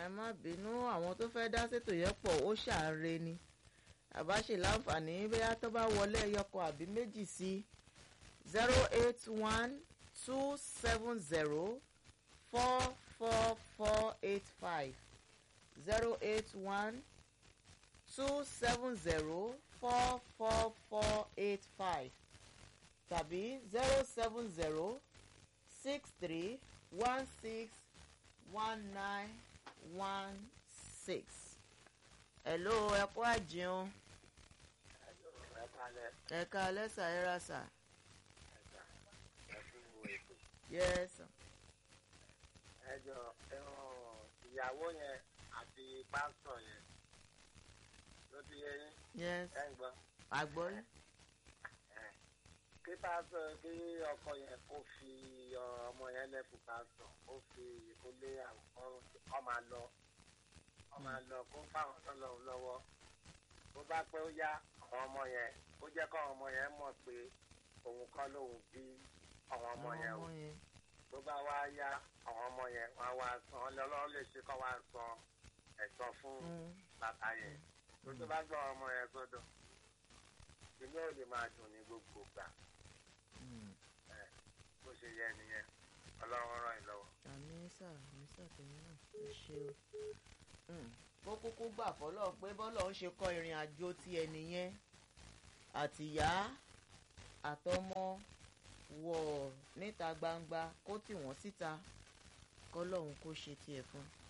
ẹ má bínú àwọn tó fẹ́ dá sétò yẹn pọ̀ ó ṣàárẹ̀ ni àbáṣe láǹfààní bóyá tó bá wọlé ẹyọkọ àbí méjì sí zero eight one two seven zero four four four eight five zero eight one two seven zero four four four eight five tàbí zero seven zero six three one six one nine one six. hello ẹ kú àjẹun ẹ kalẹ̀ ẹ̀ka alẹ́sà ẹ̀rà sà ẹ̀ka ẹ fún wo ètò. yes ẹ jọ ẹran ìyàwó yẹn àti pásítọ̀ yẹn ló ti yẹ yín yes ẹ ń gbọ́. àgbọ̀yé ẹ. kí pásítọ̀ kí ọkọ yẹn kó fi ọmọ yẹn lẹ́fù pásítọ̀ kó fi kó lé àwọn ọ máa lọ ọ máa lọ kó fáwọn ọlọ́run lọ́wọ́ bó bá pẹ́ ó yá àwọn ọmọ yẹn ó jẹ́ kọ́ àwọn ọmọ yẹn mọ̀ pé òun kọ́ lòun bí àwọn ọmọ yẹn o. yẹn tó bá wá yá àwọn ọmọ yẹn wá wá san ọlọ́run lè ṣe kọ́ wá san ẹ̀tọ́ fún bàbá yẹn tó tó bá gbọ́ ọmọ yẹn sọ́dọ̀ inú ò lè máa dùn ní gbogbo gbà bó ṣe yẹ nìyẹn ọlọ́run ràn yín lọ́wọ́. àmì sà àmì sà tèmi náà ẹ ṣe o. kó kúkú gbà fọlọ́ pé bọ́lọ̀ ń ṣe kọ́ ìrìn àjò ti ẹni yẹn àtìyá àtọmọ wọ̀ níta gbangba kó tì wọ́n síta kọ́lọ́hún kó ṣe tiẹ̀ fún un.